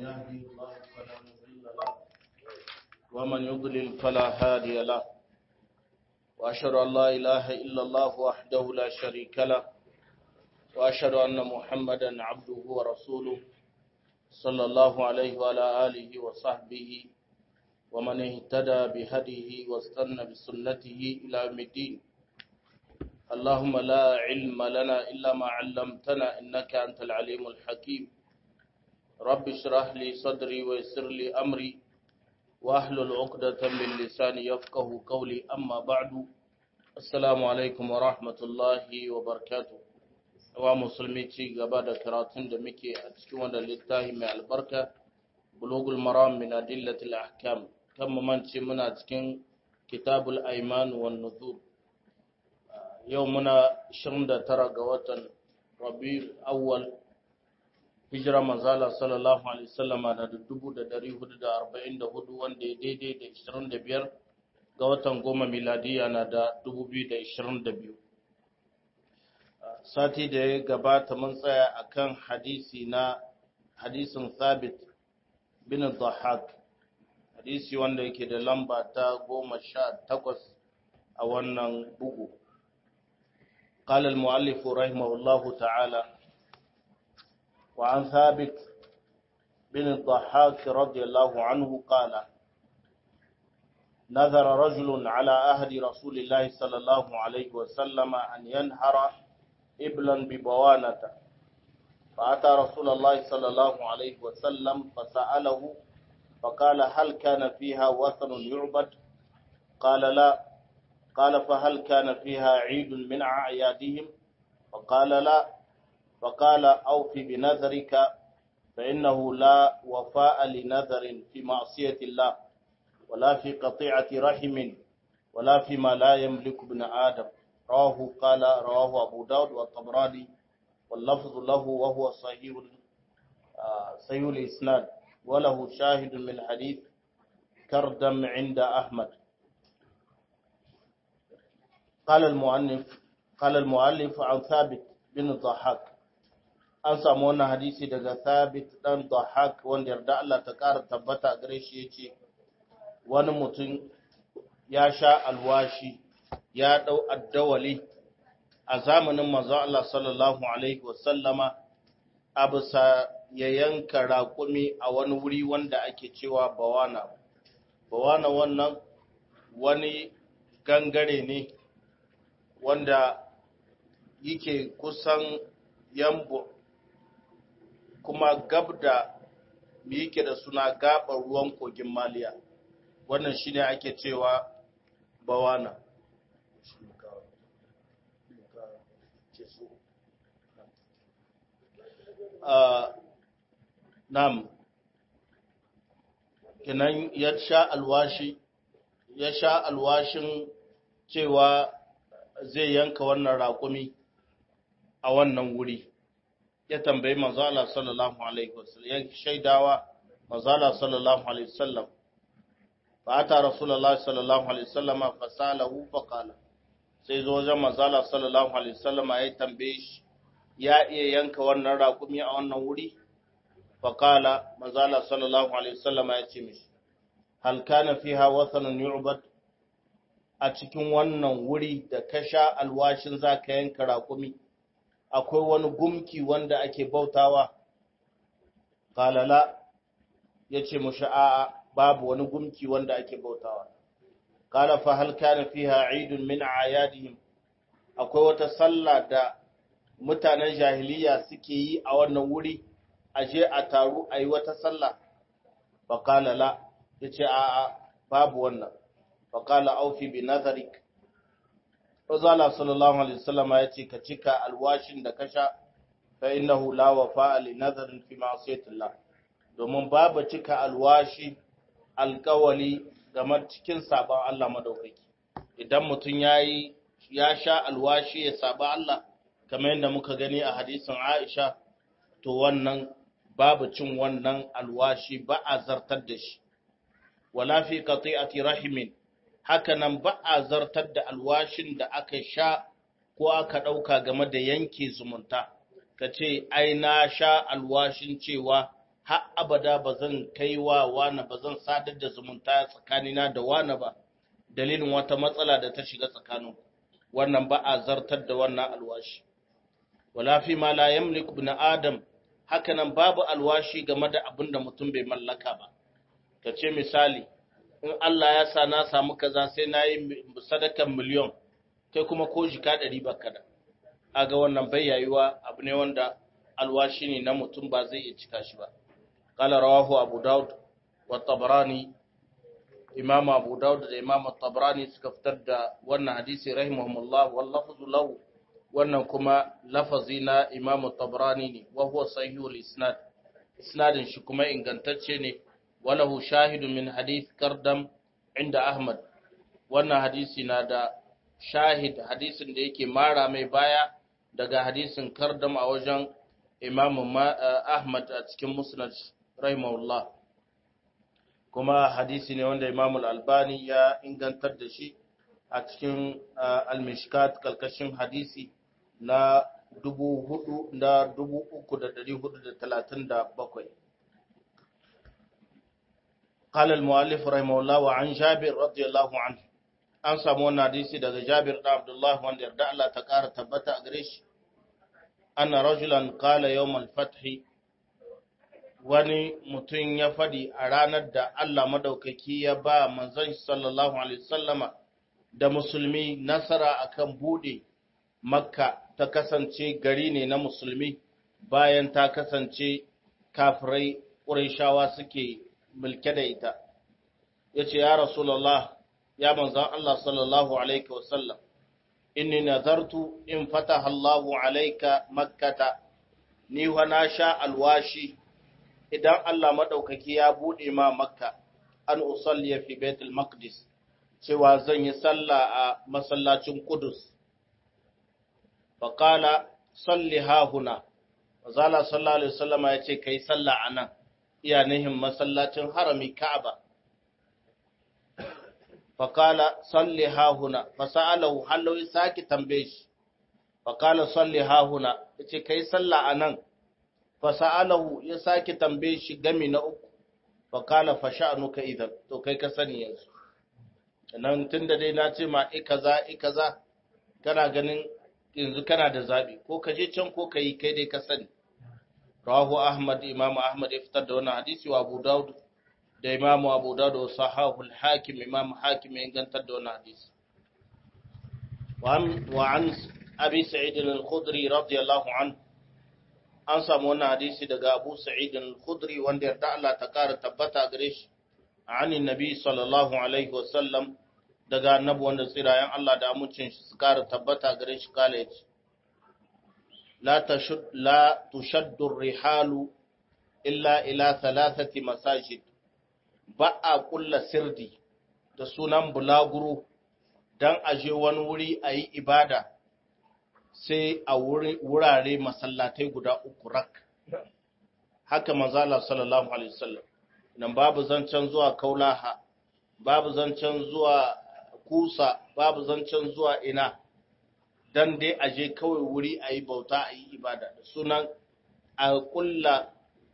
يهدي الله فلا مضل له ومن يضلل فلا هادي له وأشهد أن لا إله إلا الله وحده لا شريك له وأشهد أن محمدا عبده ورسوله صلى الله عليه وعلى آله وصحبه ومن اهتدى بهديه واستنى بسنته إلى يوم الدين اللهم لا علم لنا إلا ما علمتنا إنك أنت العليم الحكيم رب اشرح لي صدري ويسر لي أمري واحلل عقدة من لساني يفقه قولي أما بعد السلام عليكم ورحمة الله وبركاته wa musulmi ci gaba da karatun da muke a cikin wannan littafi mai albarka bulugul maram min adillatil ahkam kan mu mance muna cikin kitabul aiman wan nuzur yau muna 29 ga watan rabiul awwal hijira manzala sallallahu alaihi wasallama da 1444 wanda ya daidai da 25 ga watan goma miladiya na da 2022 sati da ya gabata mun tsaya akan hadisi na hadisin Thabit bin Dhahak hadisi wanda yake da lamba ta goma sha takwas a wannan bugu قال المؤلف رحمه الله تعالى وعن ثابت بن الضحاك رضي الله عنه قال نذر رجل على أهد رسول الله صلى الله عليه وسلم أن ينهر إبلا ببوانة فأتى رسول الله صلى الله عليه وسلم فسأله فقال هل كان فيها وثن يعبد قال لا قال فهل كان فيها عيد من أعيادهم فقال لا فقال أوف بنذرك فإنه لا وفاء لنذر في معصية الله ولا في قطيعة رحم ولا فيما لا يملك ابن آدم رواه قال رواه أبو داود والطبراني واللفظ له وهو صحيح صحيح الإسناد وله شاهد من حديث كردم عند أحمد قال المؤلف قال المؤلف عن ثابت بن الضحاك an samu wannan hadisi daga Thabit dan Dhahak wanda yarda Allah ta ƙara tabbata gare shi yace wani mutum ya sha alwashi ya ɗau addawali a zamanin manzo Allah sallallahu Alaihi wasallama a bisa ya yanka raƙumi a wani wuri wanda ake cewa bawana. Bawana wannan wani gangare ne wanda yake kusan yambo kuma gab da yake da suna gaɓar ruwan kogin maliya wannan shine ake cewa bawana. nam kinan ya sha alwashi ya sha alwashin cewa zai yanka wannan raƙumi a wannan wuri ya tambayi manzala sallallahu alaihi wasallam ya shaidawa manzala sallallahu alaihi wasallam fa ata rasulullahi sallallahu alaihi wasallam fa salahu fa qala sai zo wajen manzala sallallahu alaihi wasallam ya tambaye shi ya iya yanka wannan raƙumi a wannan wuri faƙala mazala sallallahu alaihi wasallam ya ce mishi hal kana fiha wathanun yu'bad a cikin wannan wuri da ka sha alwashin zaka yanka raƙumi akwai wani gumki wanda ake bautawa qala la yace mushi a'a babu wani gumki wanda ake bautawa qala fa hal kana fiha 'idun min a'yadihim akwai wata sallah da mutanen jahiliya suke yi a wannan wuri a je a taru a yi wata sallah faƙala la ya ce a babu wannan faƙala aufi bi nazarik Razala sallallahu alaihi wasallam ya ce ka cika alwashin da ka sha fa innahu la wafa li nazarin fi ma'siyatillah domin babu cika alwashi alkawali game cikin sabon Allah madaukaki idan mutum yayi ya sha alwashi ya saba Allah kamar yadda muka gani a hadisin Aisha to wannan babu cin wannan alwashi ba a zartar da shi wala fi qati'ati rahimin hakanan ba a zartar da alwashin da aka sha ko aka ɗauka game da yanke zumunta ka ce ai na sha alwashin cewa har abada ba zan kai wa wani ba zan sadar da zumunta tsakanina da wani ba dalilin wata matsala da ta shiga tsakanin wannan ba a zartar da wannan alwashi wala fi ma la yamliku ibn adam hakanan babu alwashi game da abin da mutum bai mallaka ba ka ce misali in Allah ya sa na samu kaza sai na yi sadakan miliyon kai kuma ko jika ɗari ba kada aga wannan bai yayuwa abu ne wanda alwashi ne na mutum ba zai iya cika shi ba qala rawahu abu daud wa tabrani imam abu daud da imam tabrani suka fitar da wannan hadisi rahimahumullah wal lafzu lahu wannan kuma lafazi na imam tabrani ne wa huwa sahihul isnad isnadin shi kuma ingantacce ne walahu shahidun min hadith kardam inda ahmad wannan hadisi na da shahid hadisin da yake mara mai baya daga hadisin kardam a wajen imamu ahmad a cikin musnad rahimahullah kuma hadisi ne wanda imamu albani ya ingantar da shi a cikin al-mishkat kalkashin hadisi na dubu hudu da dubu uku da dari hudu da talatin da bakwai قال المؤلف رحمه الله وعن جابر رضي الله عنه an samu wannan hadisi daga Jabir da Abdullah wanda yarda Allah ta ƙara tabbata a gare shi anna rajulan qala yawm al-fath wani mutum ya fadi a ranar da Allah madaukaki ya ba manzon sallallahu alaihi wasallama da musulmi nasara akan bude makka ta kasance gari ne na musulmi bayan ta kasance kafirai ƙurayshawa suke mulke da ita yace ya rasulullah ya manzan Allah sallallahu Alaihi wasallam, inni nazartu in fataha Allahu alaika makkata, ni na sha alwashi idan Allah maɗaukaki ya buɗe ma makka, an usalliya fi Baitul Maqdis, cewa zan yi sallah a masallacin Kudus. Faƙala, salli hahuna, Mazala sallallahu Alaihi wasallama ya ce, ka yi sallah a nan, iya nihin masallacin harami Ka'aba. faƙala salli hahuna fasa'alahu hallo ya sake tambaye shi faƙala salli hahuna ya ce kai sallah a nan fasa'alahu ya sake tambaye shi gami na uku faƙala fasha'anuka idan to kai ka sani yanzu nan tun da dai na ce ma ikaza ikaza kana ganin yanzu kana da zaɓi ko ka je can ko ka yi kai dai ka sani rawahu ahmad imamu ahmad ya fitar da wannan hadisi wa abu dawud da imamu abu dawud wa sahahu al-hakim imamu hakim ya ingantar da wannan hadisi wa an abi sa'id al-khudri radiyallahu anhu an samu wannan hadisi daga abu sa'id al-khudri wanda yarda Allah ta kara tabbata gare shi anin nabi sallallahu alaihi wa sallam daga annabi wanda tsirayen Allah da amincin shi su kara tabbata gare shi kala yace la tashud la tushaddu rihalu illa ila thalathati masajid ba a kulla sirdi da sunan bulaguro dan aje wani wuri a yi ibada sai a wurare masallatai guda uku rak haka manzala sallallahu alaihi wasallam nan babu zancen zuwa kaulaha babu zancen zuwa kusa babu zancen zuwa ina dan dai aje kawai wuri a yi bauta a yi ibada da sunan a kulla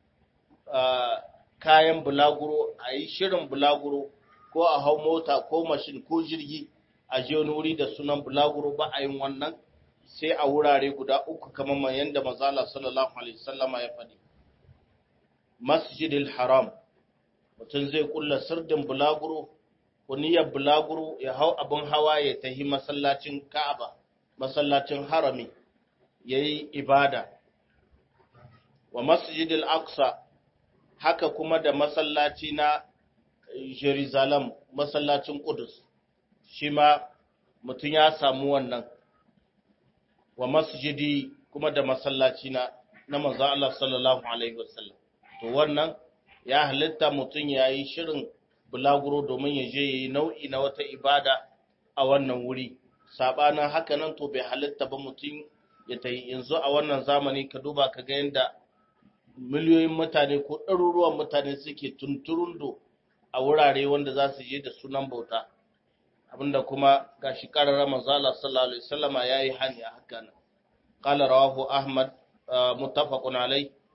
kayan bulaguro a yi shirin bulaguro ko a hau mota ko mashin ko jirgi a je wani wuri da sunan bulaguro ba a yin wannan sai a wurare guda uku kamar mai yadda mazala sallallahu alaihi wasallama ya faɗi masjidil haram mutum zai kulla sirdin bulaguro ko niyyar bulaguro ya hau abin hawa ya tahi masallacin ka'aba masallacin harami ya yi ibada wa masjidil aqsa haka kuma da masallaci na jerusalem masallacin kudus shi ma mutum ya samu wannan wa masjidi kuma da masallaci na na manzo Allah sallallahu alaihi wasallam to wannan ya halitta mutum ya yi shirin bulaguro domin ya je yayi nau'i na wata ibada a wannan wuri sabanin haka nan to bai halitta ba mutum ya tayi yanzu a wannan zamani ka duba ka ga yanda miliyoyin mutane ko ɗaruruwan mutane suke tunturundo a wurare wanda za su je da sunan bauta abinda kuma gashi karara manzo Allah sallallahu alaihi wasallama yayi hani a haka nan qala rawahu ahmad muttafaqun alai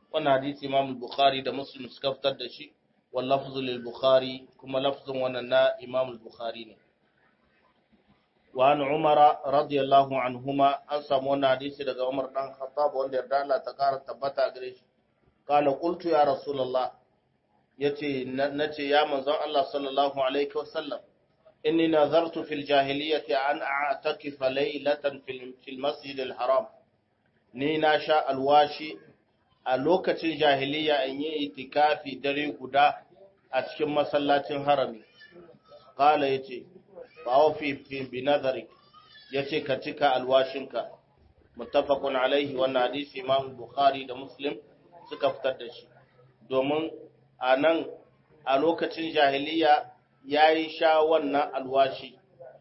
wannan hadisi Imam Bukhari da Muslim suka fitar da shi wal lafzu lil Bukhari kuma lafzun wannan na Imam Bukhari ne wa an Umar radiyallahu anhuma an samu wannan hadisi daga Umar dan Khattab wanda yarda Allah ta kara tabbata gare shi qala qultu ya rasulullah yace nace ya manzon Allah sallallahu alaihi wasallam inni nazartu fil jahiliyyati an a'takifa laylatan fil masjid al haram ni na sha alwashi a lokacin jahiliya in yi itikafi dare guda a cikin masallacin harami kala ya ce ba fi bi nazari ya ce ka cika alwashinka mutafakun alaihi wannan hadisi imam bukhari da muslim suka fitar da shi domin a nan a lokacin jahiliya ya yi sha wannan alwashi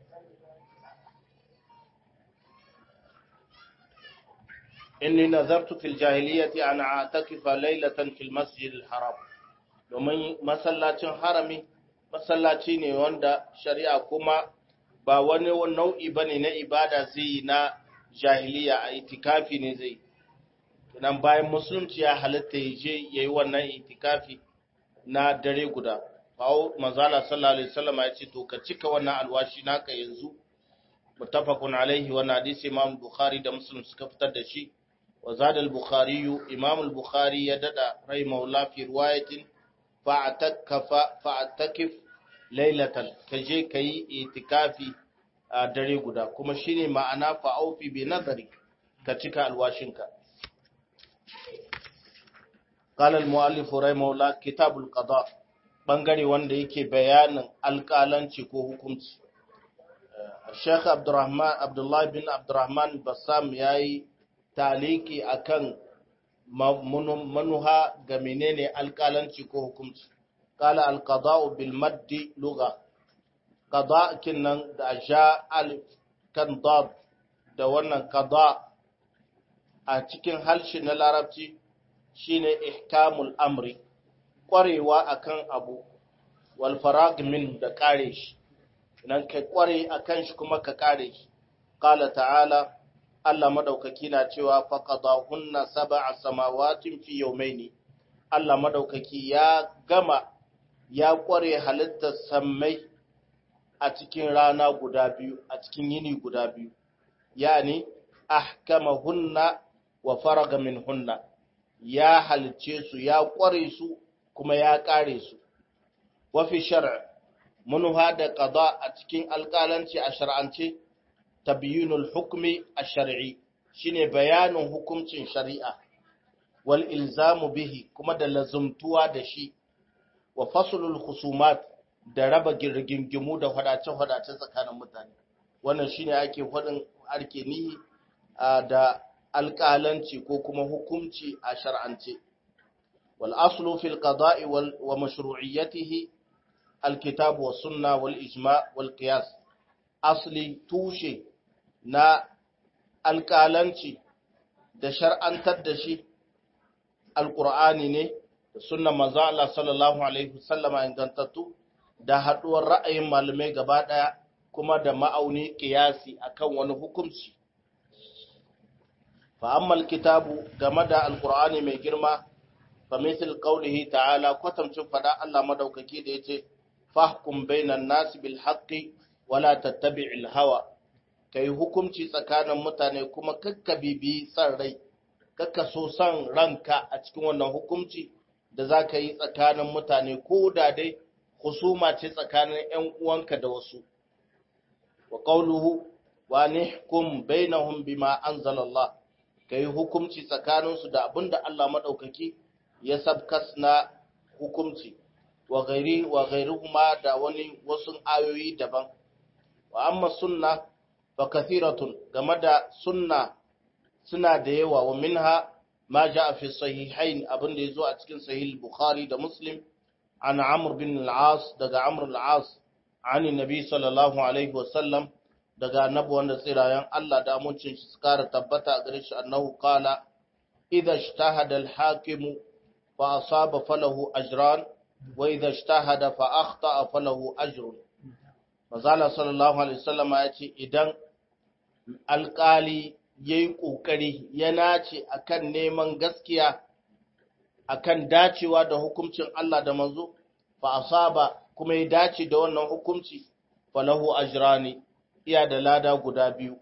inni nazartu fil jahiliyyati an a'takifa laylatan fil masjid al haram domin masallacin harami masallaci ne wanda shari'a kuma ba wani nau'i bane na ibada zai na jahiliya a itikafi ne zai nan bayan musulunci ya halatta ya je yayi wannan itikafi na dare guda kawo manzala sallallahu alaihi wasallam ya ce to ka cika wannan alwashi naka yanzu muttafaqun alaihi wannan hadisi imam bukhari da muslim suka fitar da shi وزاد البخاري إمام البخاري يدد رحمه الله في رواية فاعتكف فاعتكف ليلة كجي كي اعتكافي dare guda kuma shine ma'ana fa'aufi bi nazari ka cika alwashinka qala al-muallif rahimahullah kitab al-qada bangare wanda yake bayanin alƙalanci ko hukunci Sheikh Abdurrahman Abdullah bin Abdurrahman Bassam yayi taliki akan manuha ga menene alƙalanci ko hukunci qala alqada'u bil maddi lugha qada kinnan da ja alif kan dad da wannan qada a cikin halshi na larabci shine ihkamul amri kwarewa akan abu wal farag min da kare shi nan kai kware akan shi kuma ka kare shi qala ta'ala Allah madaukaki na cewa faqadahunna sab'a samawatin fi yawmayn Allah madaukaki ya gama ya kware halittar sammai a cikin rana guda biyu a cikin yini guda biyu yani ahkamahunna wa faraga minhunna ya halice su ya kware su kuma ya kare su wa fi shar'a munha da qada a cikin alƙalanci a shar'ance tabyinul hukmi ash-shar'i shine bayanin hukuncin shari'a wal ilzamu bihi kuma da lazumtuwa da shi wa faslul khusumat da raba girgingimu da hadace-hadace tsakanin mutane wannan shine ake fadin arke ni da alƙalanci ko kuma hukunci a shar'ance wal aslu fil qada'i wa mashru'iyyatihi alkitab wa sunna wal ijma' wal qiyas asli tushe na alƙalanci da shar'antar da shi alƙur'ani ne da sunnan manzo Allah sallallahu alaihi wasallama ingantattu da haɗuwar ra'ayin malamai gaba ɗaya kuma da ma'auni ƙiyasi akan wani hukunci fa amma kitabu game da alƙur'ani mai girma fa misal qawlihi ta'ala kwatamcin fada Allah madaukaki da yace fahkum bainan nasi bil haqqi wala tattabi'il hawa kai hukunci tsakanin mutane kuma kakka bibi san rai kakka so san ranka a cikin wannan hukunci da za ka yi tsakanin mutane ko da dai husuma ce tsakanin ‘yan uwanka da wasu wa ƙauluhu wa nihkum bainahum bima anzalallah ka yi hukunci tsakaninsu da abin da Allah maɗaukaki ya sabkas na hukunci wa gairi wa gairuhuma da wani wasu ayoyi daban wa amma sunna fa kathiratun game da sunna suna da yawa wa minha ma jaa fi sahihain abin da yazo a cikin sahih bukhari da muslim an amr bin al-as daga amr al-as ani nabi sallallahu alaihi wasallam daga annabi wanda tsirayen Allah da amincin shi suka tabbata a gare shi annahu qala idha ijtahada al-hakim fa asaba falahu ajran wa idha ijtahada fa akhta'a falahu ajrun Mazala sallallahu Alaihi wasallama ya ce, Idan alƙali ya yi ƙoƙari ya nace a kan neman gaskiya, akan dacewa da hukuncin Allah da manzo fa asaba kuma ya dace da wannan hukunci falahu ajrani iya da lada guda biyu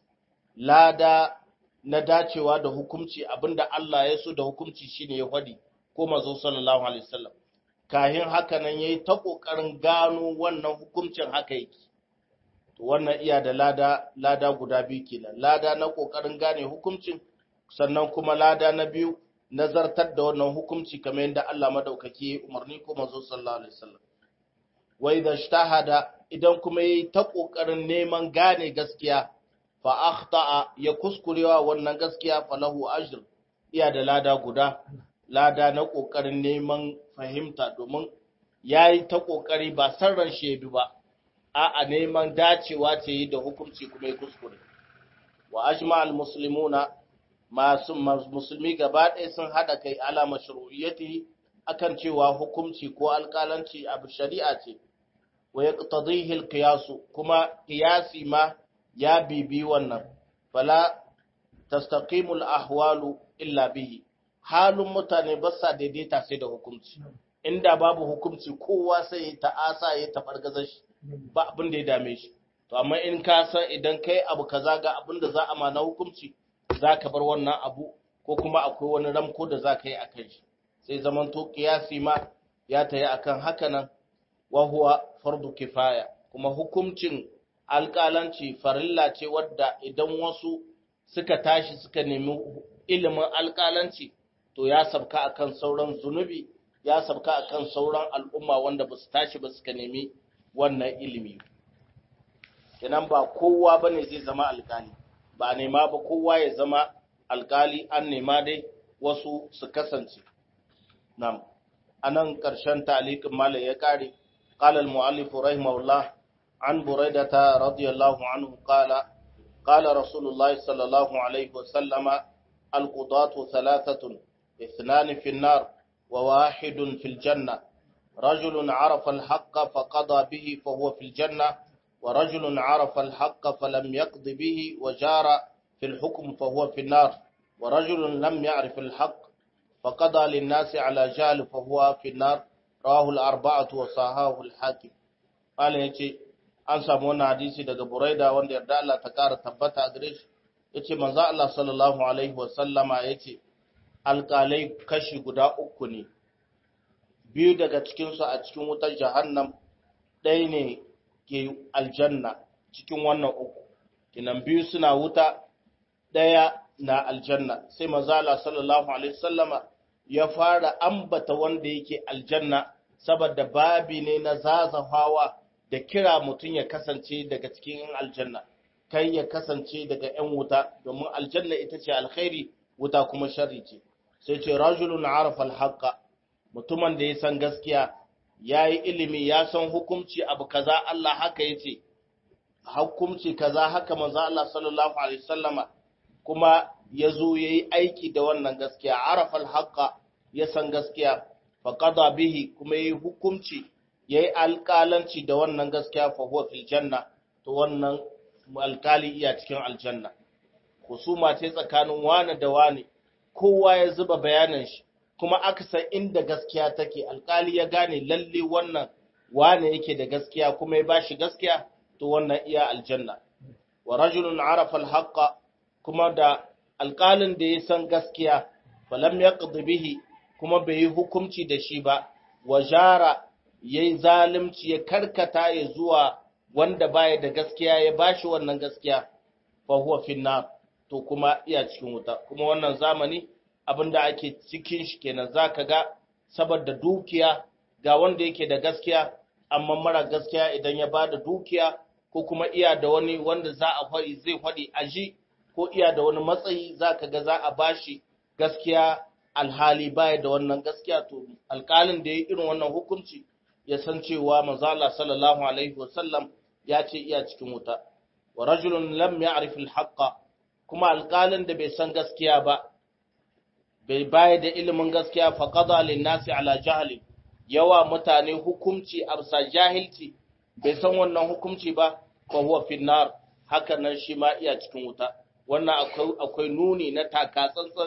lada na dacewa da hukunci abinda Allah ya so da hukunci shine ya hadi ko manzo sallallahu alaihi wasallam kahin haka nan yayi ta kokarin gano wannan hukuncin haka yake to wannan iya da lada lada guda biyu kenan lada na kokarin gane hukuncin sannan kuma lada na biyu nazartar da wannan hukunci kamar yadda Allah madaukaki ya umarni ko manzo sallallahu alaihi wasallam wa idha ijtahada idan kuma yayi ta kokarin neman gane gaskiya fa akhta'a ya kuskurewa wannan gaskiya falahu ajr iya da lada guda lada na kokarin neman fahimta domin yayi ta kokari ba sarran shi bi ba a'a neman dacewa ce yi da hukunci kuma ya kuskure wa ajma'al muslimuna masu musulmi gaba ɗaya sun haɗa kai ala mashru'iyyati akan cewa hukunci ko alƙalanci abu shari'a ce wa yaqtadihi alqiyas kuma qiyasi ma ya bibi wannan fala tastaqimu alahwalu illa bihi halun mutane ba sa daidaita sai da hukunci inda babu hukunci kowa sai ya ta'asa ya tabargazar shi ba abin da ya dame shi to amma in ka san idan kai abu kaza ga abin da za a ma na hukunci za ka bar wannan abu ko kuma akwai wani ramko da za ka yi a kan shi sai zaman to kiyasi ma ya tayi akan haka nan wa huwa fardu kifaya kuma hukuncin alƙalanci farilla ce wadda idan wasu suka tashi suka nemi ilimin alƙalanci to ya sabka akan sauran zunubi ya sabka akan sauran al'umma wanda ba su tashi ba suka nemi wannan ilimi kenan ba kowa bane zai zama alƙali ba nema ba kowa ya zama alkali an nema dai wasu su kasance nam anan ƙarshen talikin malam ya kare qala al-mu'allif rahimahullah an buraidata radiyallahu anhu qala qala rasulullahi sallallahu alaihi wa sallama al-qudatu thalathatun اثنان في النار وواحد في الجنة رجل عرف الحق فقضى به فهو في الجنة ورجل عرف الحق فلم يقض به وجار في الحكم فهو في النار ورجل لم يعرف الحق فقضى للناس على جهل فهو في النار رواه الأربعة وصححه الحاكم قال يجي an samu wannan hadisi daga Buraida wanda yarda Allah ta kara tabbata a gare shi yace manzo Allah sallallahu alaihi wa sallama yace alƙalai kashi guda uku ne biyu daga cikin su a cikin wutar jahannam ɗaya ne ke aljanna cikin wannan uku kinan biyu suna wuta ɗaya na aljanna sai mazala sallallahu alaihi sallama ya fara ambata wanda yake aljanna saboda babi ne na zazafawa da kira mutum ya kasance daga cikin yan aljanna kai ya kasance daga yan wuta domin aljanna ita ce alkhairi wuta kuma sharri ce sai ce rajulun arafa alhaqa mutumin da ya san gaskiya ya yi ilimi ya san hukumci abu kaza Allah haka ya ce, hukumci kaza haka manzo Allah sallallahu Alaihi sallama kuma ya zo ya yi aiki da wannan gaskiya, arafal haka ya san gaskiya, faƙada bihi kuma ya yi hukumci ya yi alƙalanci da wannan gaskiya fahuwa fil janna, to wannan alƙali iya cikin aljanna. Husuma ce tsakanin wane da wane, kowa ya zuba bayanin shi, kuma aka san inda gaskiya take alkali ya gane lalle wannan wane yake da gaskiya kuma ya bashi gaskiya to wannan iya aljanna wa rajulun arafa alhaqa kuma da alkalin da ya san gaskiya falam yaqdi bihi kuma bai yi hukunci da shi ba wa jara yayi zalunci ya karkata ya zuwa wanda baya da gaskiya ya bashi wannan gaskiya fa huwa finnar to kuma iya cikin wuta kuma wannan zamani abinda ake cikin shi kenan zaka ga saboda dukiya ga wanda yake da gaskiya amma mara gaskiya idan ya bada dukiya ko kuma iya da wani wanda za a fari zai fadi aji ko iya da wani matsayi zaka ga za a bashi gaskiya alhali baya da wannan gaskiya to alƙalin da ya irin wannan hukunci ya san cewa manzo Allah sallallahu alaihi wasallam ya ce iya cikin wuta wa rajulun lam ya'rif al kuma alƙalin da bai san gaskiya ba bai baya da ilimin gaskiya fa qada lin nasi ala jahli yawa mutane hukunci a bisa jahilci bai san wannan hukunci ba fa huwa fi nar haka nan shi ma iya cikin wuta wannan akwai akwai nuni na taka tsantsan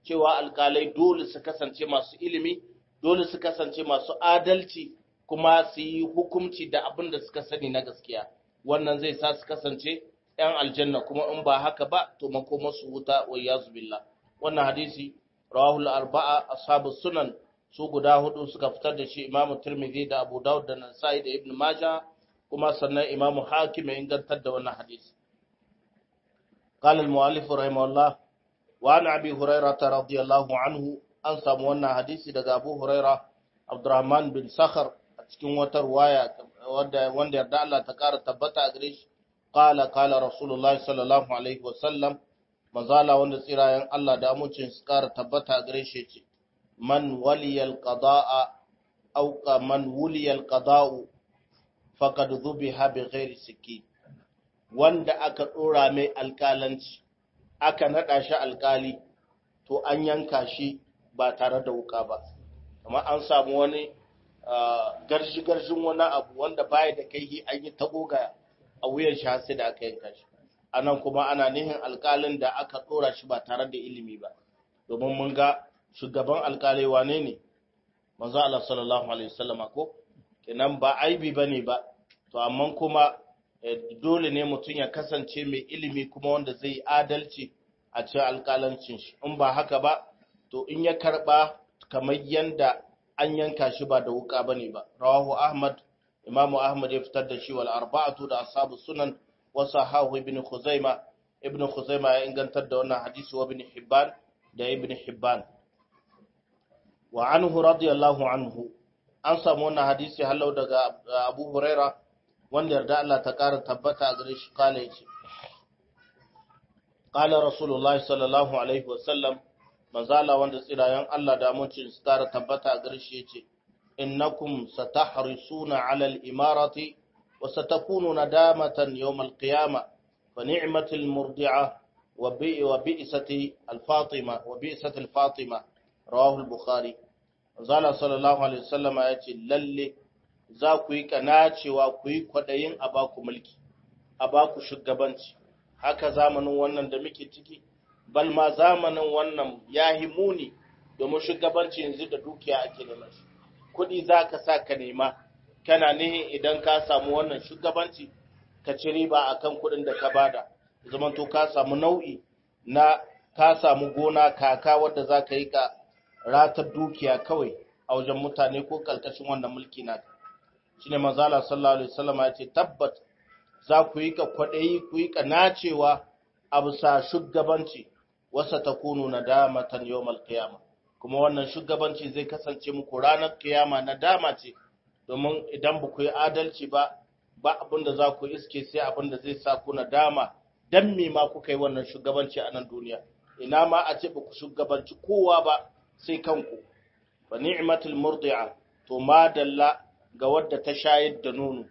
cewa alkalai dole su kasance masu ilimi dole su kasance masu adalci kuma su yi hukunci da abin da suka sani na gaskiya wannan zai sa su kasance ‘yan aljanna kuma in ba haka ba to makoma su wuta wa yazu billah wannan hadisi rawahul arba'a ashabu sunan su guda hudu suka fitar da shi imamu tirmidhi da abu dawud da nasa'i da ibn majah kuma sannan imamu hakim ya ingantar da wannan hadisi قال المؤلف رحمه الله وعن ابي هريره رضي الله عنه an samu wannan hadisi daga Abu Huraira Abdurrahman bin Sakhar a cikin wata ruwaya wanda wanda yarda Allah ta kara tabbata a gare shi qala qala Rasulullahi sallallahu alaihi wasallam mazala wanda tsirayen Allah da amincin su kara tabbata a gare shi ce man waliyal qada'a aw man wuliyal qada'u faqad dhubiha bi ghairi sikin wanda aka dora mai alkalanci aka nada shi alkali to an yanka shi ba tare da wuka ba amma an samu wani garshi-garshin wani abu wanda baya da kai an yi tagoga a wuyan shi sai da aka yanka shi anan kuma ana nihin alkalin da aka dora shi ba tare da ilimi ba domin mun ga shugaban alkalai wane ne manzo Allah sallallahu alaihi wasallam ko kenan ba aibi bane ba to amma kuma dole ne mutum ya kasance mai ilimi kuma wanda zai adalci a cikin alkalancin shi in ba haka ba to in ya karba kamar yanda an yanka shi ba da wuka bane ba rawahu ahmad imamu ahmad ya fitar da shi wal arba'atu da ashabu sunan wa sahahu ibn khuzaima ibn khuzaima ya ingantar da wannan hadisi wa ibn hibban da ibn hibban wa anhu radiyallahu anhu an samu wannan hadisi halau daga abu huraira wanda yarda Allah ta kara tabbata a gare shi kala yace qala rasulullahi sallallahu alaihi wasallam manzala wanda tsirayen Allah da amincin su kara tabbata a garshe yace innakum satahrisuna ala al-imarati wa satakunu nadamatan yawm al-qiyama fa ni'matul murdi'a wa bi wa bi'sati al-fatima wa bi'sati al-fatima rawahu al-bukhari manzala sallallahu alaihi wasallam yace lalle za ku yi kanacewa ku yi kwadayin a baku mulki a baku shugabanci haka zamanin wannan da muke ciki bal ma zamanin wannan ya yi muni domin shugabanci yanzu da dukiya ake neman shi kuɗi za ka sa ka nema kana ne idan ka samu wannan shugabanci ka ci riba a kan kuɗin da ka bada zamanto ka samu nau'i na ka samu gona kaka wadda za ka yi ka ratar dukiya kawai a wajen mutane ko kalkashin wannan mulki na shi ne manzala sallallahu alaihi wasallam ya ce tabbat za ku yi ka kwaɗayi ku yi ka nacewa a bisa shugabanci wasa ta kunu na damatan yawmal qiyama kuma wannan shugabanci zai kasance muku ranar kiyama na dama ce domin idan ba ku yi adalci ba ba abin da za ku iske sai abin da zai sa ku na dama dan me ma kuka yi wannan shugabanci a nan duniya ina ma a ce ba ku shugabanci kowa ba sai kanku fa ni'matul murdi'a to madalla ga wadda ta shayar da nono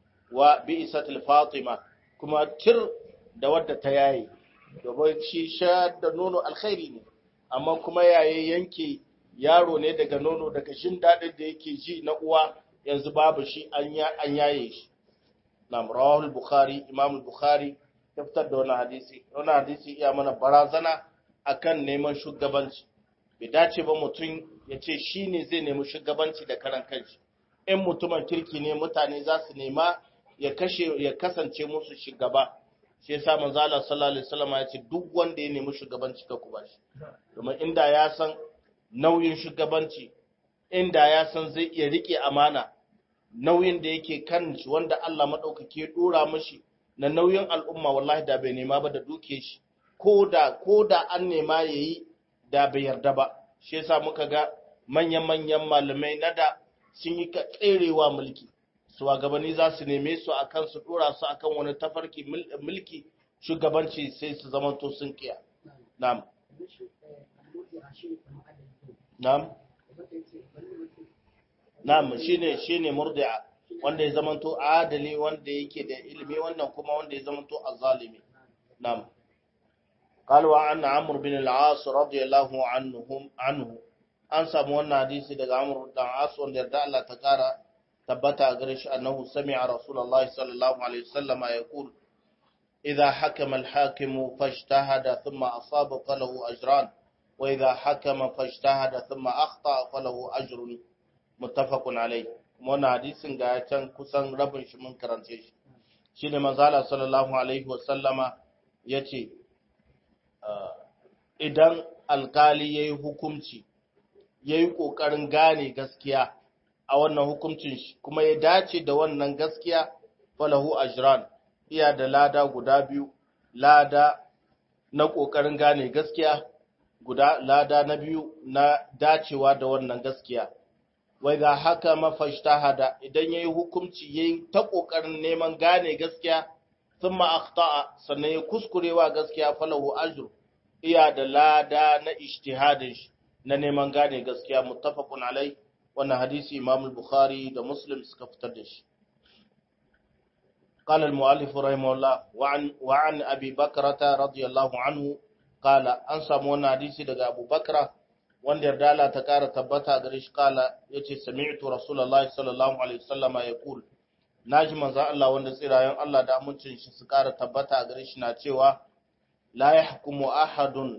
wa bi'satul fatima kuma tir da wadda ta yaye domin shi shayar da nono alkhairi ne amma kuma yaye yanke yaro ne daga nono daga jin daɗin da yake ji na uwa yanzu babu shi an yaye shi na rawahul bukhari imam bukhari ya fitar da wannan hadisi wannan hadisi iya mana barazana akan neman shugabanci bai dace ba mutum ya ce shi ne zai nemi shugabanci da karan kanshi in mutumin kirki ne mutane za su nema ya kashe ya kasance musu shugaba shi yasa manzo Allah sallallahu alaihi wasallam ya ce duk wanda ya nemi shugabanci ka ku bashi domin inda ya san nauyin shugabanci inda ya san zai iya rike amana nauyin da yake kan shi wanda Allah madaukake ya dora mishi na nauyin al'umma wallahi da bai nema ba da duke shi ko da ko da an nema yayi da bai yarda ba shi yasa muka ga manyan manyan malamai na da sun yi tserewa mulki shugabanni za su neme su akan su dora su akan wani tafarki mulki shugabanci sai su zamanto sun kiya na'am na'am na'am shine shine murdi'a wanda ya zamanto adali wanda yake da ilimi wannan kuma wanda ya zamanto azzalimi na'am قال وعن عمرو بن العاص رضي الله عنهم عنه an samu wannan hadisi daga Amr dan As wanda yarda Allah ta kara tabbata gare shi annahu sami'a Rasulullahi sallallahu alaihi wasallam yaqul idha hakama al-hakim fajtahada thumma asaba falahu ajran wa idha hakama fashtahada thumma akhta falahu ajrun muttafaqun alayh wannan hadisin ga can kusan rabin shi mun karance shi shine manzo Allah sallallahu alaihi wa sallama yace idan alkali yayi hukunci yayi kokarin gane gaskiya a wannan hukuncin shi kuma ya dace da wannan gaskiya falahu ajran iya da lada guda biyu lada na kokarin gane gaskiya guda lada na biyu na dacewa da wannan gaskiya wai ga haka mafashtahada idan yayi hukunci yayi ta kokarin neman gane gaskiya thumma akhta'a sannan ya kuskurewa gaskiya falahu ajru iya da lada na ijtihadin shi na neman gane gaskiya muttafaqun alai wannan hadisi Imam al-Bukhari da Muslim suka fitar da shi قال المؤلف رحمه الله وعن وعن ابي بكرة رضي الله عنه قال an samu wannan hadisi daga Abu Bakra wanda yarda Allah ta kara tabbata gare shi kala yace sami'tu rasulullahi sallallahu alaihi wasallama yaqul naji manzo Allah wanda tsirayen Allah da amincin shi su kara tabbata gare shi na cewa la yahkumu ahadun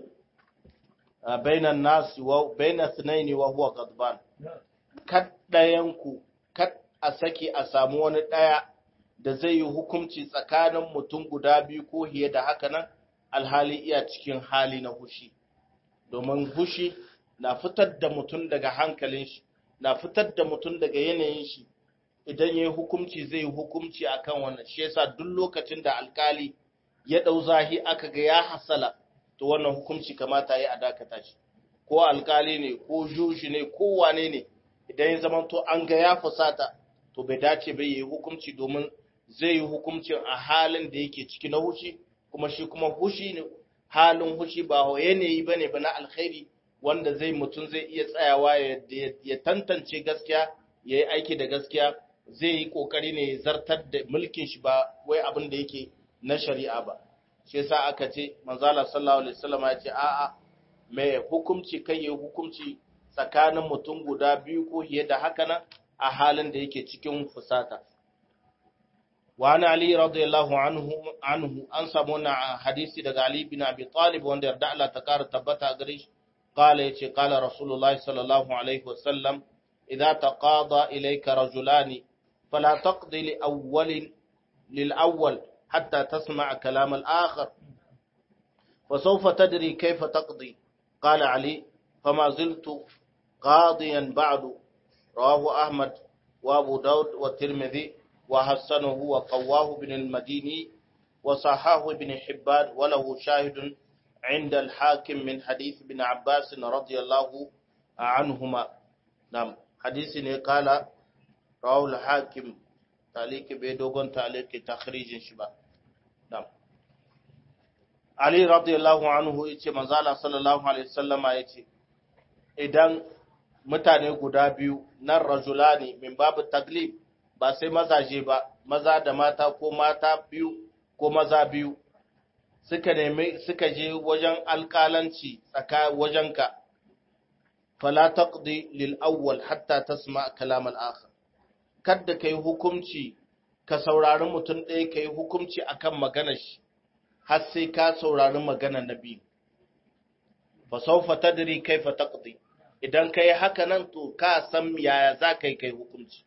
bainan nasi wa baina thnaini wa huwa ghadban kad dayanku kad a saki a samu wani daya da zai yi hukunci tsakanin mutum guda biyu ko hiye da haka nan alhali iya cikin hali na hushi domin hushi na fitar da mutum daga hankalin shi na fitar da mutum daga yanayin shi idan ya yi hukunci zai yi hukunci akan wannan shi yasa duk lokacin da alkali ya ɗau zahi aka ga ya hasala to wannan hukunci kamata ya a dakata shi ko alkali ne ko jushi ne ko wane ne idan ya zama to an ga ya fusata to bai dace bai yi hukunci domin zai yi hukuncin a halin da yake ciki na hushi kuma shi kuma hushi ne halin hushi ba yanayi bane ba na alkhairi wanda zai mutum zai iya tsayawa ya tantance gaskiya ya yi aiki da gaskiya zai yi kokari ne ya zartar da mulkin shi ba wai abin da yake na shari'a ba shi yasa aka ce manzala sallallahu alaihi wasallam ya ce a'a mai hukunci kai ya hukunci tsakanin mutum guda biyu ko fiye da haka nan a halin da yake cikin fusata wa ana ali radiyallahu anhu anhu an samu wannan hadisi daga ali bin abi talib wanda yarda Allah ta kara tabbata gare shi قال يتي قال رسول الله صلى الله عليه وسلم إذا تقاضى إليك رجلان فلا تقضي لأول للأول حتى تسمع كلام الآخر وسوف تدري كيف تقضي قال علي فما زلت قاضيا بعد رواه أحمد وأبو داود والترمذي وحسنه وقواه بن المديني وصحاه ابن حبان وله شاهد عند الحاكم من حديث ابن عباس رضي الله عنهما نعم حديث قال رواه الحاكم تعليق بيدوغن تعليق تخريج شبا نعم علي رضي الله عنه yace manzo Allah sallallahu alaihi wasallama yace idan mutane guda biyu nan rajulani min babu taglib ba sai mazaje ba maza da mata ko mata biyu ko maza biyu suka nemi suka je wajen alƙalanci tsaka wajenka fala taqdi lil awwal hatta tasma kalam al akhar kada kai hukunci ka saurari mutum ɗaya kai hukunci akan maganar shi har sai ka saurari maganar nabi fa sawfa tadri kaifa taqdi idan kai haka nan to ka san yaya za kai kai hukunci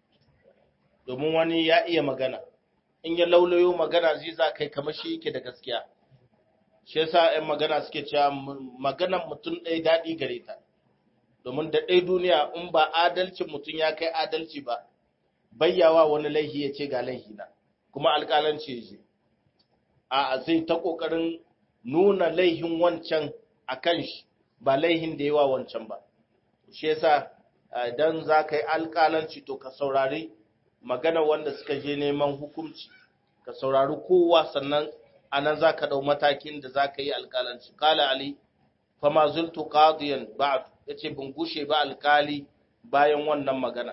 domin wani ya iya magana in ya laulayo magana zai za kai kamar shi yake da gaskiya shi yasa 'yan magana suke cewa maganan mutum ɗaya daɗi gare ta domin da ɗaya duniya in ba adalcin mutum ya kai adalci ba bayyawa wani laihi ya ce ga laihi na kuma alƙalanci ya ce a zai ta ƙoƙarin nuna laihin wancan a kan shi ba laihin da yawa wancan ba shi yasa idan za ka yi alƙalanci to ka saurari magana wanda suka je neman hukunci ka saurari kowa sannan a nan za ka ɗau matakin da za ka yi alƙalanci ƙala ali fama zultu qadiyan ba'd yace bin gushe ba alƙali bayan wannan magana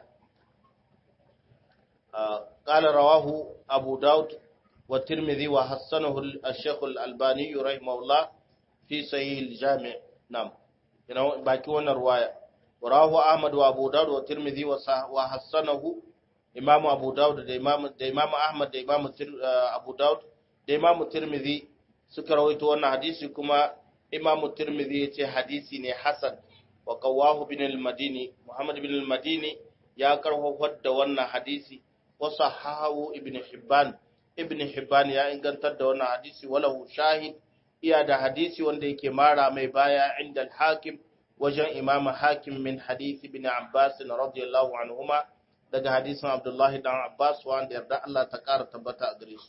قال رواه أبو داود والترمذي وحسنه الشيخ الألباني رحمه الله في صحيح الجامع نعم باقي وانا رواية ورواه أحمد وأبو داود والترمذي وحسنه إمام أبو داود دا إمام, دا إمام أحمد دا إمام أبو داود da Imam Tirmidhi suka rawaito wannan hadisi kuma imam tirmidhi yace hadisi ne hasan wa qawahu bin al-madini muhammad bin al-madini ya karhofar da wannan hadisi wa sahahu ibn hibban ibn hibban ya ingantar da wannan hadisi walahu shahid iya da hadisi wanda yake mara mai baya inda al-hakim wajen imam hakim min hadisi bin abbas radiyallahu anhuma daga hadisin abdullahi dan abbas wanda yarda Allah ta kara tabbata a gare shi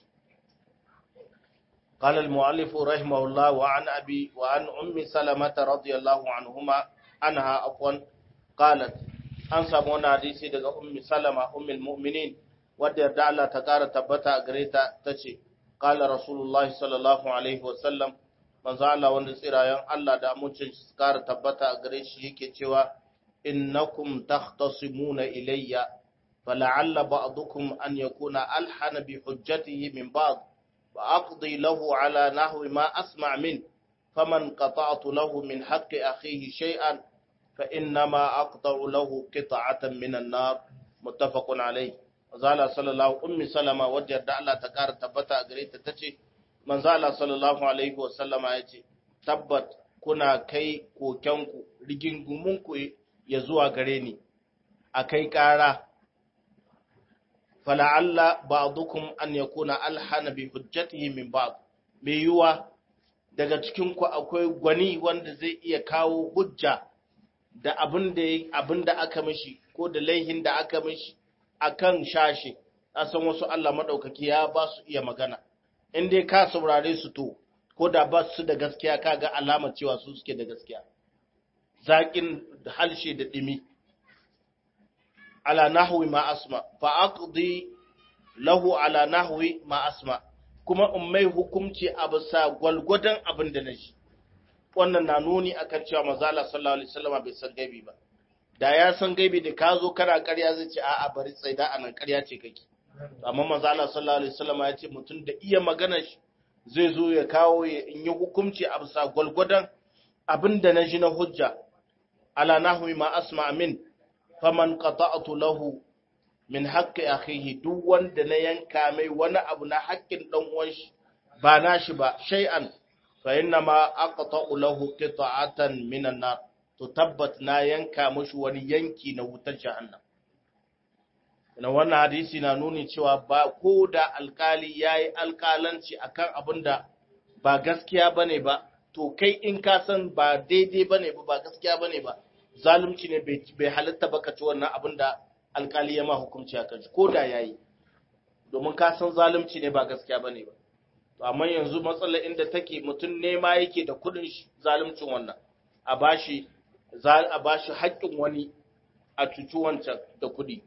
قال المؤلف رحمه الله وعن أبي وعن أم سلمة رضي الله عنهما عنها عفوا قالت an samu wani hadisi daga ummi salama ummul mu'minin wadda yarda Allah ta kara tabbata a gare ta tace qala rasulullahi sallallahu alaihi wasallam manzo Allah wanda tsirayen Allah da amincin su kara tabbata a gare shi yake cewa innakum takhtasimuna ilayya fala'alla ba'dukum an yakuna alhana bi hujjatihi min ba'd وأقضي له على نحو ما أسمع منه فمن قطعت له من حق أخيه شيئا فإنما أقطع له قطعة من النار متفق عليه زال صلى الله أم سلمة وجد الله تكار تبتا أغريت تتشي من زال صلى الله عليه وسلم يتي تبت kuna kai kokenku rigingumunku ya zuwa gare ni a kai ƙara fala'alla ba'dukum an yakuna alhana bi hujjatihi min ba'd me yuwa daga cikin ku akwai gwani wanda zai iya kawo hujja da abin da abin da aka mishi ko da laihin da aka mishi akan shashi san wasu Allah madaukaki ya ba su iya magana in dai ka saurare su to ko da ba su da gaskiya kaga alamar cewa su suke da gaskiya zaƙin halshe da ɗimi ala nahwi ma asma fa aqdi lahu ala nahwi ma asma kuma in mai hukunci a bisa gwalgwadon abin da naji wannan na nuni akan cewa manzo Allah sallallahu alaihi wasallam bai san gaibi ba da ya san gaibi da ka zo kana ƙarya zai ce a'a bari tsaida anan ƙarya ce kake amma manzo Allah sallallahu alaihi wasallam ya ce mutum da iya magana shi zai zo ya kawo ya in yi hukunci a bisa gwalgwadon abin da naji na hujja ala nahwi ma asma min faman qata'tu lahu min haqqi akhihi duk wanda na yanka mai wani abu na haƙƙin dan uwan shi ba nashi ba shay'an fa inna ma aqta'u lahu qita'atan minan nar to tabbat na yanka mushi wani yanki na wutar jahannam ina wannan hadisi na nuni cewa ba ko da alkali yayi alkalanci akan abin da ba gaskiya bane ba to kai in ka san ba daidai bane ba ba gaskiya bane ba zalunci ne bai halitta baka ci wannan abin da alkali ya ma hukunci akan shi ko da yayi domin ka san zalunci ne ba gaskiya bane ba to amma yanzu matsalar inda take mutum nema yake da kudin zaluncin wannan a bashi a bashi haƙƙin wani a cuci wancan da kudi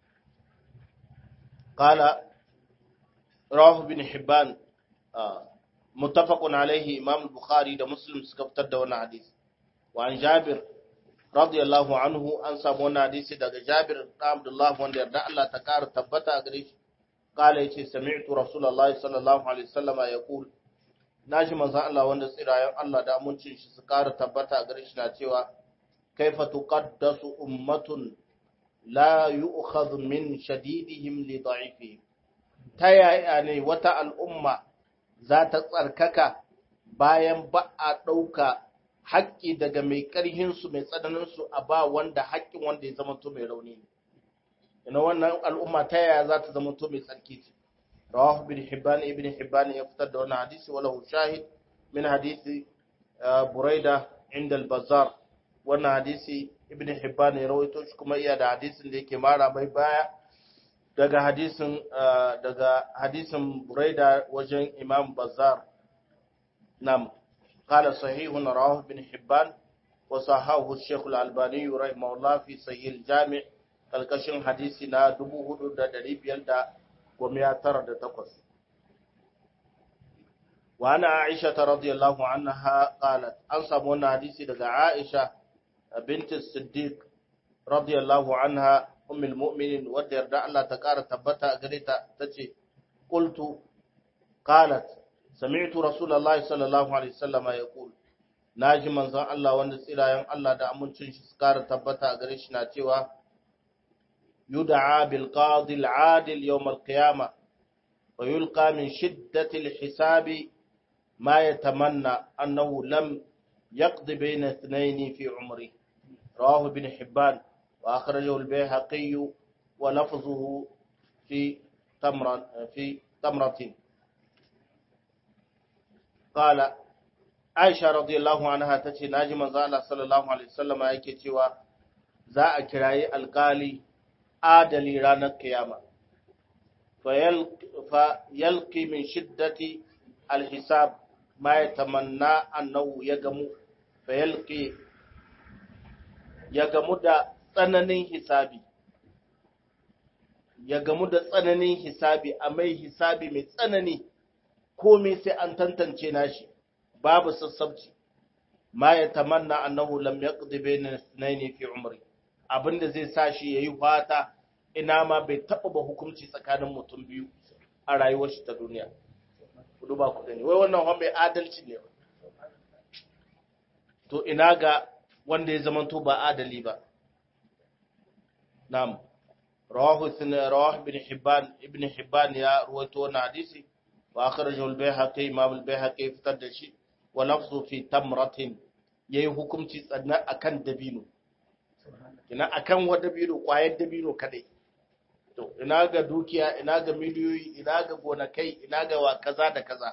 qala rawahu bin hibban muttafaqun alaihi imam bukhari da muslim suka fitar da wannan hadisi wa an jabir radiyallahu anhu an samu wannan hadisi daga Jabir da Abdullah wanda yarda Allah ta kara tabbata a gare shi kala yace sami'tu rasulullahi sallallahu alaihi wasallama yaqul naji manzon Allah wanda tsirayen Allah da amincin shi su kara tabbata a gare shi na cewa kaifa tuqaddasu ummatun la yu'khadhu min shadidihim li da'ifihim ta yaya ne wata al'umma za ta tsarkaka bayan ba a ɗauka haƙƙi daga mai ƙarhinsu mai tsananinsu a ba wanda haƙƙin wanda ya zama to mai rauni ne. Ina wannan al'umma ta yaya za ta zama to mai tsarki ce. Rawahu bin Hibban ibn Hibban ya fitar da wannan hadisi wala shahid min hadisi Buraida inda al-Bazzar. Wannan hadisi ibn Hibban ya rawaito shi kuma iya da hadisin da yake mara mai baya daga hadisin daga hadisin Buraida wajen Imam Bazzar. Nam قال صحيح رواه ابن حبان وصححه الشيخ الألباني رحمه الله في صحيح الجامع kalkashin hadisi na 4598 wa ana Aisha radhiyallahu anha qalat an samu wannan hadisi daga Aisha bint Siddiq radhiyallahu anha ummul mu'minin wadda yarda Allah ta kara tabbata gare ta tace qultu qalat sami'tu rasulullahi sallallahu alaihi wasallam yaqul naji manzon Allah wanda tsirayen Allah da amincin shi kara tabbata gare shi na cewa yud'a bil qadi al adil yawm al qiyamah wa yulqa min shiddati al hisabi ma yatamanna annahu lam يقضي بين اثنين في عمره رواه ابن حبان وأخرجه البيهقي ولفظه في تمرة في تمرة قال عائشة رضي الله عنها تتي ناجي من الله صلى الله عليه وسلم yake cewa za a kirayi alkali adali ranar kiyama fa yalqi min shiddati alhisab ma yatamanna annahu yagamu fa yalqi ya gamu da tsananin hisabi ya gamu da tsananin hisabi a mai hisabi mai tsanani komai sai an tantance nashi babu sassabci ma ya tamanna annahu lam yaqdi bayna ithnayn fi umri abinda zai sa shi yayi fata ina ma bai taba ba hukunci tsakanin mutum biyu a rayuwar shi ta duniya kudu ba ku gani wai wannan wani mai adalci ne to ina ga wanda ya zamanto ba adali ba na'am rawahu rawah ibn hibban ibn hibban ya ruwaito wannan hadisi wa akhrajahu al-baihaqi imam al-baihaqi fitar da shi wa lafzu fi tamratin yayi hukunci tsanna akan dabino ina akan wa dabino kwayar dabino kadai to ina ga dukiya ina ga miliyoyi ina ga gonakai ina ga wa kaza da kaza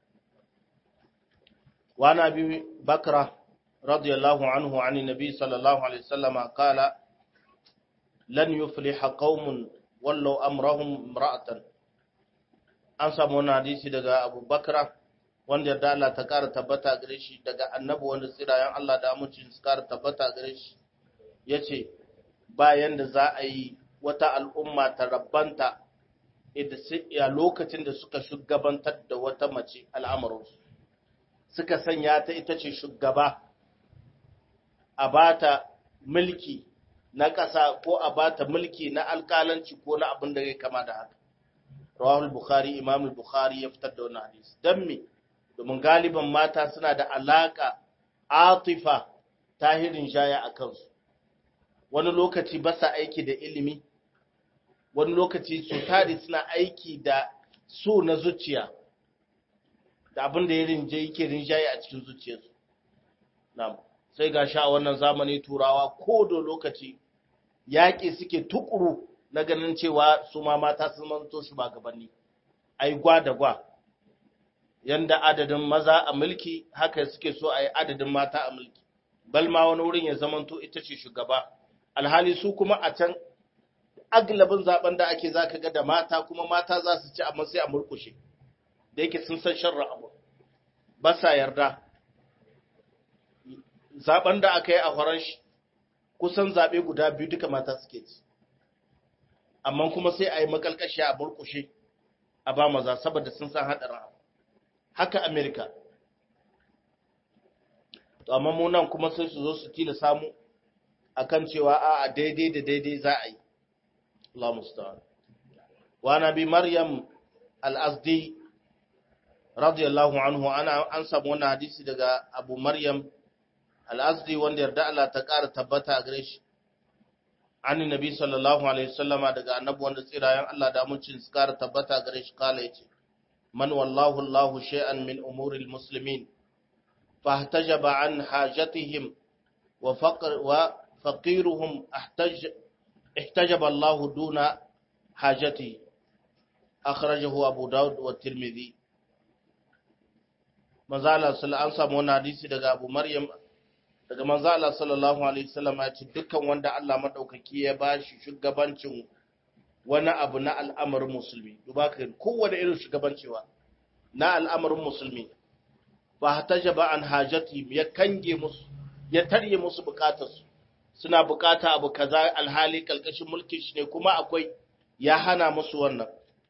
wa nabi bakra رضي الله عنه عن النبي صلى الله عليه وسلم قال لن يفلح قوم ولو أمرهم امرأة an samu wani hadisi daga Abu Bakra wanda yarda Allah ta ƙara tabbata gare shi daga annabi wanda tsirayen Allah da amincin su ƙara tabbata gare shi ya ce bayan da za a yi wata al'umma ta rabbanta a lokacin da suka shugabantar da wata mace al'amuransu suka sanya ta ita ce shugaba a bata mulki na ƙasa ko a bata mulki na alƙalanci ko na abin da ya kama da haka. Rawahul Bukhari, Imam Bukhari ya fitar da wannan hadisi. Don me? Domin galiban mata suna da alaƙa atifa tahirin jaya a kansu. Wani lokaci ba sa aiki da ilimi, wani lokaci su tari suna aiki da so na zuciya, da abin da ya rinje yake rinjaye a cikin zuciyarsu. Na'am. sai ga sha wannan zamani turawa ko da lokaci yaƙi suke tukuru na ganin cewa su ma mata sun manto shi ba gabanni ai gwa da gwa yanda adadin maza a mulki haka suke so a yi adadin mata a mulki bal ma wani wurin ya zamanto ita ce shugaba alhali su kuma a can aglabin zaben da ake zaka ga da mata kuma mata za su ci amma sai a murkushe da yake sun san sharra abu ba sa yarda zaben da aka yi a horon shi kusan zaɓe guda biyu duka mata suke ci amma kuma sai a yi makalkashi a burkushe a ba maza saboda sun san haɗarin abu haka amerika to amma mu nan kuma sai su zo su tila samu akan cewa a daidai da daidai za a yi Allah musta'an wa nabi maryam al-azdi radiyallahu anhu ana an samu wannan hadisi daga abu maryam al'azdi wanda yarda Allah ta ƙara tabbata a gare shi, an nabi sallallahu Alaihi wasallama daga annabu wanda tsirayen Allah da amincin su ƙara tabbata a gare shi kala ya ce, Man wallahu Allahu shay'an min umuril muslimin, fahtajaba an hajatihim wa faqiruhum ihtajaba Allahu duna hajati, akhrajahu Abu Dawud wa Tirmidhi. Mazala an samu wani hadisi daga Abu Maryam daga manzo Allah sallallahu alaihi wasallam ya ce dukkan wanda Allah madaukaki ya bashi shugabancin wani abu na al'amarin musulmi duba ka kowanne irin shugabancewa na al'amarin musulmi ba hatajaba an hajati ya kange musu ya tarye musu bukatarsu suna bukata abu kaza alhali kalkashin mulkin shi ne kuma akwai ya hana musu wannan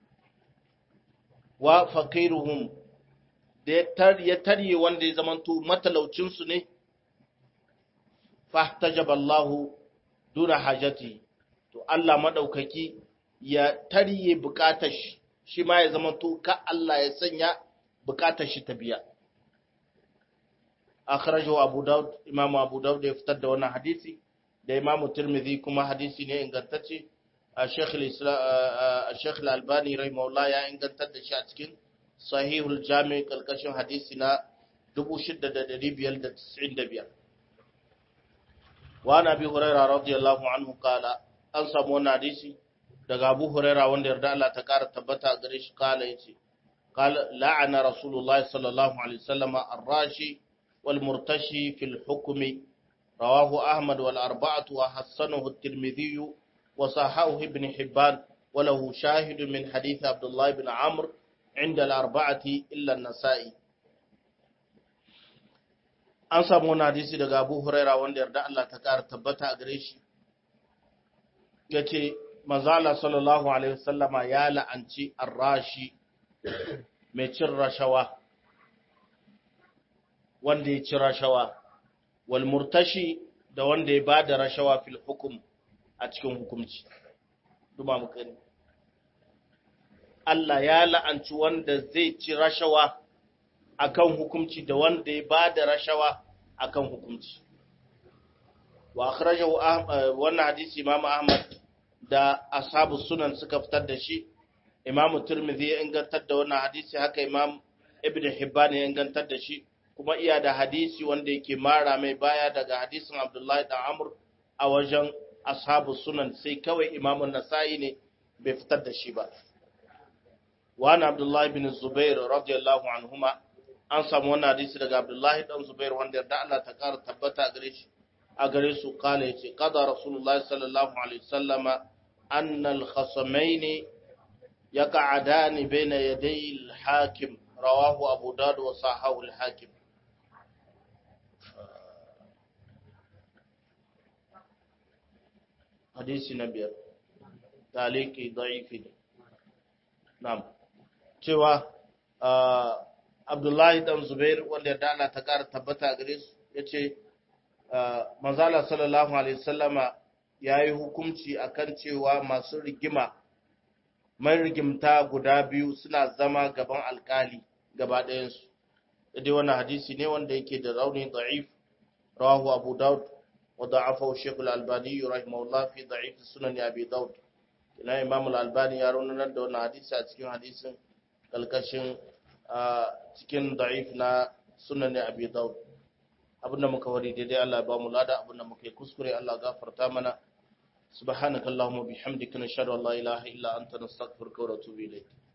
wa faqiruhum da ya tarye wanda ya zamanto matalaucin su ne fahtajaba Allah duna hajati to Allah madaukaki ya tarye bukatar shi shi ma ya zama to ka Allah ya sanya bukatar shi ta biya akhrajahu Abu Dawud Imam Abu Dawud ya fitar da wannan hadisi da Imam Tirmidhi kuma hadisi ne ingantacce Sheikh al-Islam Sheikh al-Albani rahimahullah ya ingantar da shi a cikin Sahihul Jami' kalkashin hadisi na 6595 wa nabi hurairah radiyallahu anhu kala an samu wannan hadisi daga Abu Huraira wanda yarda Allah ta kara tabbata gare shi kala yace kala la'ana Rasulullah sallallahu alaihi wasallam ar-rashi wal murtashi fil hukmi rawahu Ahmad wal arba'atu wa hasanahu at-Tirmidhi wa sahahu Ibn Hibban wa lahu shahid min hadith Abdullah ibn Amr عند الأربعة إلا النسائي an samu wani hadisi daga Abu Huraira wanda yarda Allah ta kara tabbata a gare shi yace manzala sallallahu alaihi wasallama ya la'anci arrashi mai cin rashawa wanda ya ci rashawa wal murtashi da wanda ya bada rashawa fil hukum a cikin hukumci duma mu kani Allah ya la'anci wanda zai ci rashawa akan hukumci da wanda ya bada rashawa akan hukumci wa akhrajahu wannan hadisi Imam Ahmad da ashabu sunan suka fitar da shi imamu turmizi ya ingantar da wannan hadisi haka imam ibn hibban ya ingantar da shi kuma iya da hadisi wanda yake mara mai baya daga hadisin abdullahi da amr a wajen ashabu sunan sai kawai imamun nasa'i ne bai fitar da shi ba wani abdullahi bin zubair radiyallahu anhuma an samu wannan hadisi daga abdullahi dan zubair wanda yarda Allah ta kara tabbata gare shi a gare su kala yace qada rasulullahi sallallahu alaihi wasallama أن الخصمين يقعدان بين يدي الحاكم رواه أبو داود وصححه الحاكم حديث نبي تعليقي ضعيف نعم cewa Abdullahi dan Zubair wanda ya dala ta ƙara tabbata gare su yace manzala sallallahu alaihi wasallama ya yi hukunci akan cewa masu rigima mai rigimta guda biyu suna zama gaban alkali gaba ɗayansu dai wannan hadisi ne wanda yake da rauni da'if rawahu abu daud wa da'afa shaykh al-albani rahimahullah fi da'if sunan abi daud ina imam al-albani ya raunar da wannan hadisi a cikin hadisin kalkashin cikin da'if na sunan abi daud abinda muka wari daidai Allah ya ba mu lada abinda muka yi kuskure Allah gafarta mana سبحانك اللهم وبحمدك نشهد ان لا اله الا انت نستغفرك ونتوب اليك